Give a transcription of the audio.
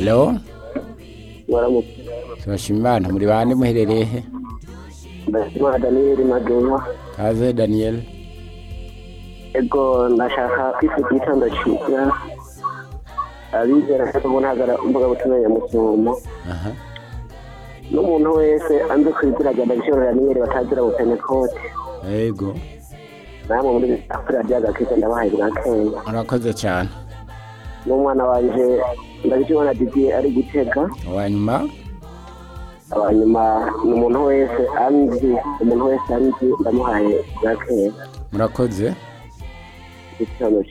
halo waramutse turashima imana muri bande muherereye he ndashima daniyeli magenwa kaze daniel ego ndashaka kwifata igitondo cyiza abizera ko ubu ntagara mbuga butumwa ya musumo aha n'umuntu wese anze kwiziraga ndabishobora daniyeli batazira bupenekote yego namwe muri afurika ry'agakiza ndabahaye bwa kenya urakoze cyane n'umwana wanje ndabishobora didiye ari gutega uwanyuma abanyuma ni umuntu wese anzi umuntu wese anzi ndamuhaye bwa kenya murakoze igitondo